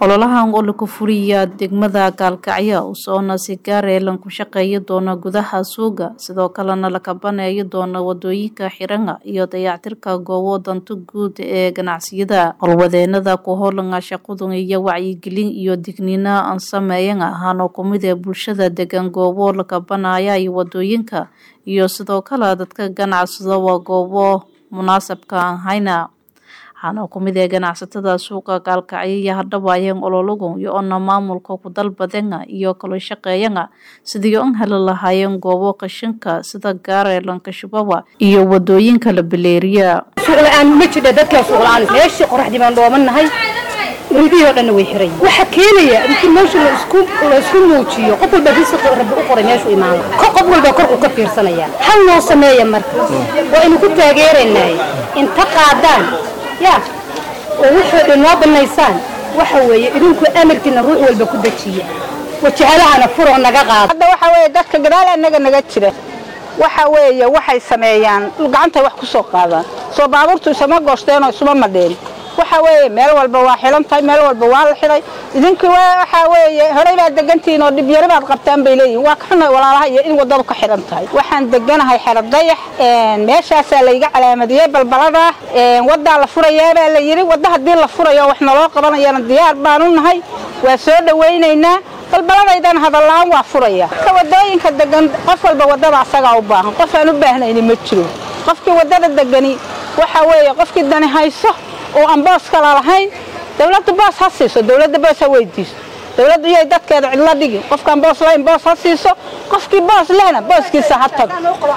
ololahan oo lagu furiya degmada gaalkacyo usoona si gaareelan ku shaqeeyi doona gudaha suuga sidoo kalena la kabaneeyi doona wadooyinka xiranga iyo dayactirka goobo danta guud ee ganacsiyada howlwadeenada ku howlanga shaqadun iyo wacyigelin iyo digniina aan sameeyan ahaanoo kumid ee bulshada degan goobo la kabanaya iyo wadooyinka iyo sidoo kale dadka ganacsada waa goobo munaasabka aan hayna waxaana kumid ee ganacsatada suuqa gaalkacyo iyo hadhawaayeen ololagun iyo ona maamulka ku dalbadena iyo kala shaqeeyana sidii un heli lahaayeen goobo qashinka sida gaareelanka shubawa iyo wadooyinka la baleeriya suuqla-aan ma jidha dadkaa suuqla-aan meeshii qoraxdii baan dhoomannahay ridihii oo dhanna way xiran waxaa keenaya inti meesha laisku laisku muujiyo qof walba risiqi rabbi u qoray meeshu imaano qof walba korku ka fiirsanaya hal noo sameeya marka waa inu ku taageeraynaay inta qaadaan ya oo wuxuu dhan noo banaysaan waxa weeye idinku amarkiina ruux walba ku dejiya wajahalahana furoo naga qaada hadda waxa weeye dadka gadaal annaga naga jira waxa weeye waxay sameeyaan gacantay wax ku soo qaadaan soo baabuurtu isama gooshteen oo isuma madheen waxa weeye meel walba waa xilan tahay meel walba waa la xidhay idinku waxa weeye horey baad degantihiin oo dhibyaro baad qabtaan bay leeyihin waa ka xunay walaalaha iyo in waddadu ka xidhan tahay waxaan deganahay xero dayax meeshaasaa layga calaamadiyey balbalada waddaa la furayaa baa la yidhi wadda haddii la furayo wax naloo qabanayana diyaar baanu nahay waa soo dhawaynaynaa balbaladaydan hadallaan waa furaya ka wadooyinka degan qof walba waddada asagaa u baahan qof aan u baahnayni ma jiro qofkii waddada degani waxa weeye qofkii dani hayso oo aan boos kala lahayn dawladda boos ha siiso dawladda boos ha weydiiso dawladdu iyay dadkeeda cidla dhigi qofkaan boos lahayn boos ha siiso qofkii boos lehna booskiisa ha tago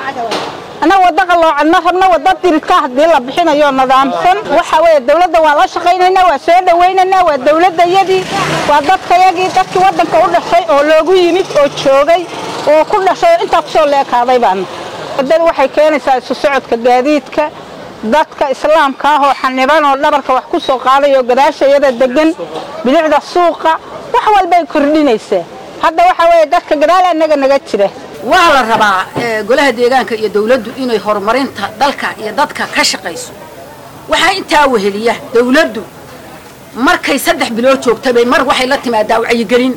annaga wadda qaloocan ma rabno wadda diridka haddii la bixinayo nidaamsan waxa weeye dawladda waa la shaqaynaynaa waa soo dhawaynaynaa waa dawladdayadii waa dadkayagii dadkii waddanka u dhashay oo loogu yimid oo joogay oo ku dhashay oo intaa kusoo leekaaday baana waddada waxay keenaysaa isu socodka gaadiidka dadka islaamka ah oo xaniban oo dhabarka wax ku soo qaadayo gadaashayada degan bilicda suuqa wax walbay kordhinaysaa hadda waxa weeye dadka gadaal annaga naga jira waa la rabaa golaha deegaanka iyo dawladdu inay horumarinta dalka iyo dadka ka shaqayso waxaa intaa weheliya dawladdu markay saddex bilood joogtabay mar waxay la timaadaa wacyigelin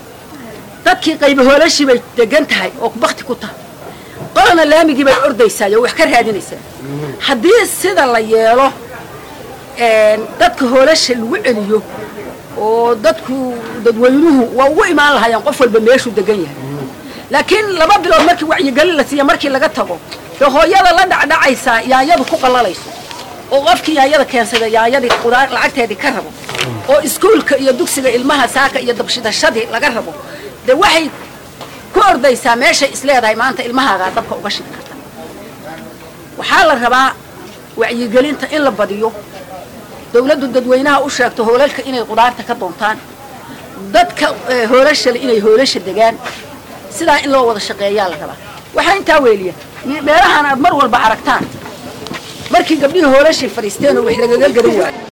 dadkii qaybahoolashii bay degan tahay oo bakti ku tahay qolana laamigii bay ordaysaa oo wax ka raadinaysaa haddii sida la yeelo dadka hoolasha lagu celiyo oo dadku dadweynuhu waa ugu imaan lahaayeen qof walba meeshuu degan yahay laakiin laba bilood markii wacyigelin la siiya markii laga tago dee hooyada la dhacdhacaysaa yaanyadu ku qallalayso oo qofkii yaanyada keensada yaanyadii qudaar lacagteedii ka rabo oo iskuulka iyo dugsiga ilmaha saaka iyo dabshidashadii laga rabo dee waxay ku ordaysaa meeshay isleedahay maanta ilmahaagaa dabka uga shidi karta waxaa la rabaa wacyigelinta in la badiyo dawladdu dadweynaha u sheegto hoolalka inay qudaarta ka doontaan dadka hoolashale inay hoolasha degaan sidaa in loo wada shaqeeyaa la rabaa waxaa intaa weeliya meelahaan aad mar walba aragtaan markii gabdhihii hoolashay fadhiisteen oo wax lagaga garan waayo